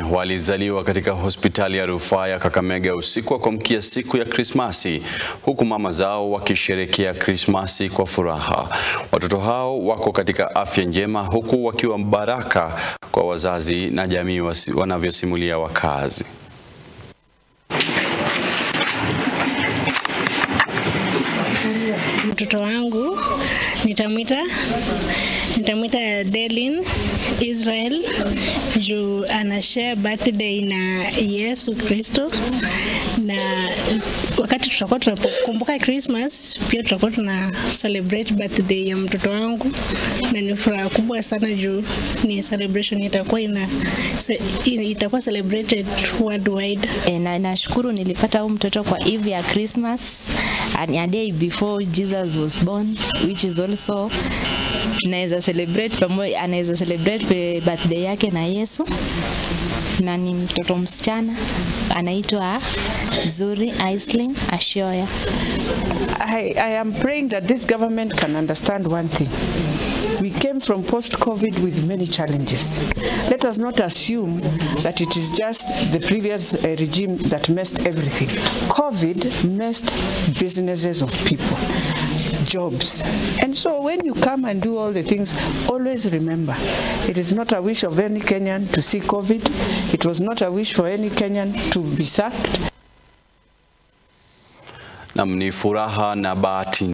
walizaliwa katika hospitali ya rufaa ya Kakamega usiku wa kuamkia siku ya Krismasi, huku mama zao wakisherehekea Krismasi kwa furaha. Watoto hao wako katika afya njema, huku wakiwa baraka kwa wazazi na jamii wanavyosimulia wakazi. Mtoto wangu nitamwita nitamwita Delin Israel juu ana share birthday na Yesu Kristo, na wakati tutakuwa tunapokumbuka Christmas pia tutakuwa tuna celebrate birthday ya mtoto wangu, na ni furaha kubwa sana juu ni celebration itakuwa ina itakuwa celebrated worldwide. E, na nashukuru nilipata huyu mtoto kwa eve ya Christmas a day before Jesus was born which is also naweza celebrate pamoja, anaweza celebrate birthday yake na Yesu, na ni mtoto msichana anaitwa Zuri Aisling Ashoya. I, I am praying that this government can understand one thing. We came from post-COVID with many challenges. Let us not assume that it is just the previous uh, regime that messed everything. COVID messed businesses of people jobs. And so when you come and do all the things, always remember, it is not a wish of any Kenyan to see COVID. It was not a wish for any Kenyan to be sacked. Nam, ni furaha na bahati